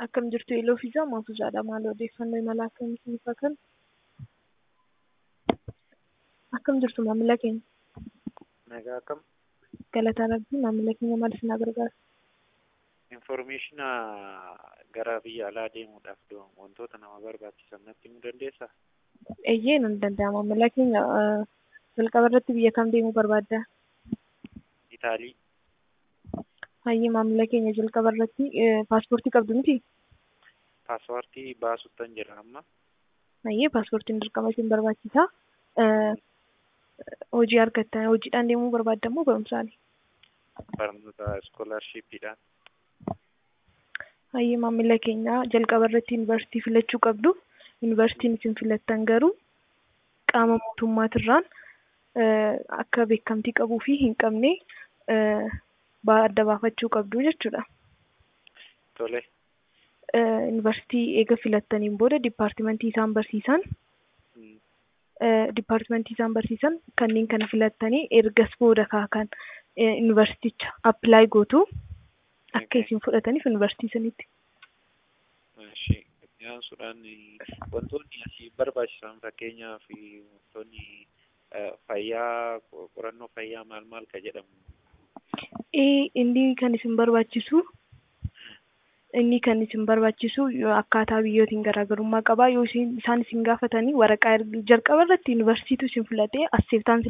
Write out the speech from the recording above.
Akkam jirtu Iloo fi Maafuuzaadha. Maal odeeffannoo imala akkamii isiniif haa kennu? Akkam jirtu maamila keenya? Nagaa akkam Galataa Rabbii maamila keenya maal isin gargaara? infoormeeshina gara biyya alaa deemuudhaaf do- wantoota nama barbaachisan natti himuu dandeessaa? Eeyyee nan danda'a maamila keenya eh, jalqaba irratti biyya kam deemuu barbaadda? Itaalii Hayyee maamila keenya jalqaba irratti eh, paaspoortii qabdu miti? paaspoortii baasuttan jira amma Hayyee paaspoortiin dirqama isin barbaachisa. Eh, Hojii argattan hojiidhaan deemuu barbaadda moo barumsaani? barnoota iskoolaarshiippiidhaan Hayyee maamila keenya jalqaba irratti yuunivarsiitii filachuu qabdu. Yuunivarsiitiin isin filattan garuu qaama mootummaatirraan eh, akka beekamtii qabuu fi hin qabne eh, ba- adda baafachuu qabdu jechuudha. tole Eh, Yuunivarsiitii eega filattaniin booda dipaartimentii isaan barsiisan Mm, eh, dipaartimentii isaan barsiisan kanneen kana filattanii ergas booda kaakan eh, yuunivarsiiticha appilaayi gootu akka Okay. isin fudhataniif yuunivarsiitii sanitti. ishee dhiyaansuudhaan wantoonni asii barbaachisan fakkeenyaaf wantoonni eh, fayyaa qorannoo fayyaa maal maal ka jedhamu Eh, inni kan isin barbaachisu inni kan isin barbaachisu yoo akkaataa biyyootiin garaagarummaa qaba yoo isin isaan isin gaafatanii waraqaa erg- jalqaba irratti yuunivarsiitii isin filatee asseeftaan